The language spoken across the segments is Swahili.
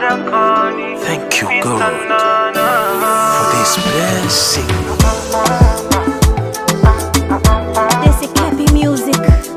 Thank you, God, for this blessing. This is Cappy Music.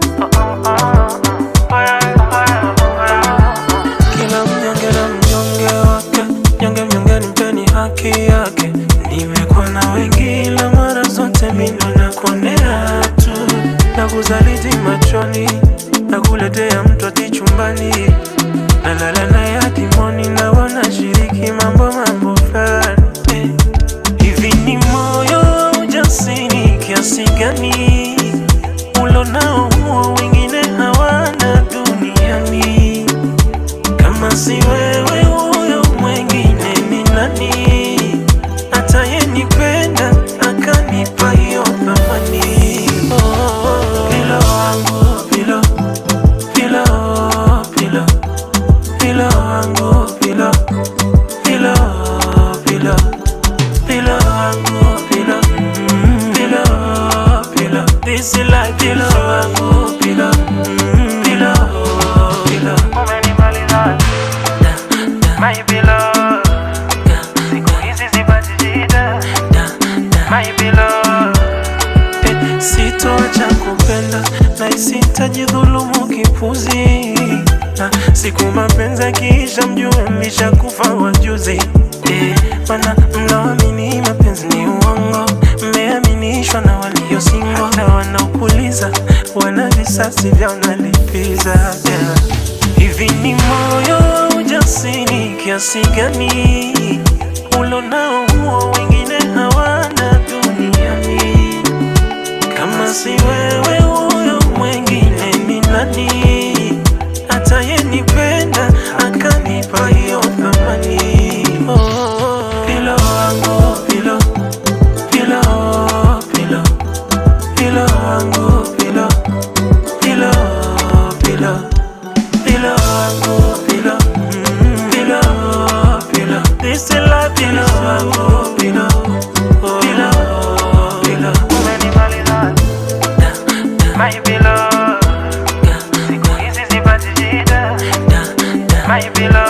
Kila mnyonge na mnyonge wake, mnyonge mnyongeni mpeni haki yake. Nimekuwa na wengi ila mara zote mimi nakuonea tu, na kuzaliti machoni, na kuletea mtoti chumbani, nalala naye hadi moni, na wanashiriki mambo mambo fulani eh. Hivi ni moyo wa ujasiri kiasi gani ulonao huo wengine hawana duniani? Kama si wewe huyo mwengine ni nani? Atayenipenda akanipa hiyo thamani. Oh, Pilo wangu pilo, pilo, pilo, pilo wangu pilo, pilo, pilo, pilo wangu pilo, mm, pilo, pilo. This is like pilo wangu pilo, mm, pilo, pilo. Umenimaliza my beloved, siku hizi sipati shida my beloved. Eh, Sitoacha kupenda na isitajidhulumu kipuzi na siku mapenzi akiisha mjue mlishakufa wajuzi eh, mana mnaamini mapenzi ni uongo mmeaminishwa na waliosingo na wanaopuliza wana visasi vya wanalipiza yeah. Hivi ni moyo wa ujasiri kiasi gani ulonao huo wengine hawana duniani? Kama si wewe huyo mwengine ni nani? Atayenipenda akanipa hiyo thamani. Oh, pilo wangu pilo, pilo, pilo, pilo wangu pilo, pilo, pilo, pilo wangu pilo, mm, pilo, pilo. This is life pilo wangu pilo, pilo, pilo. Umenimaliza my beloved, siku hizi sipati shida my beloved.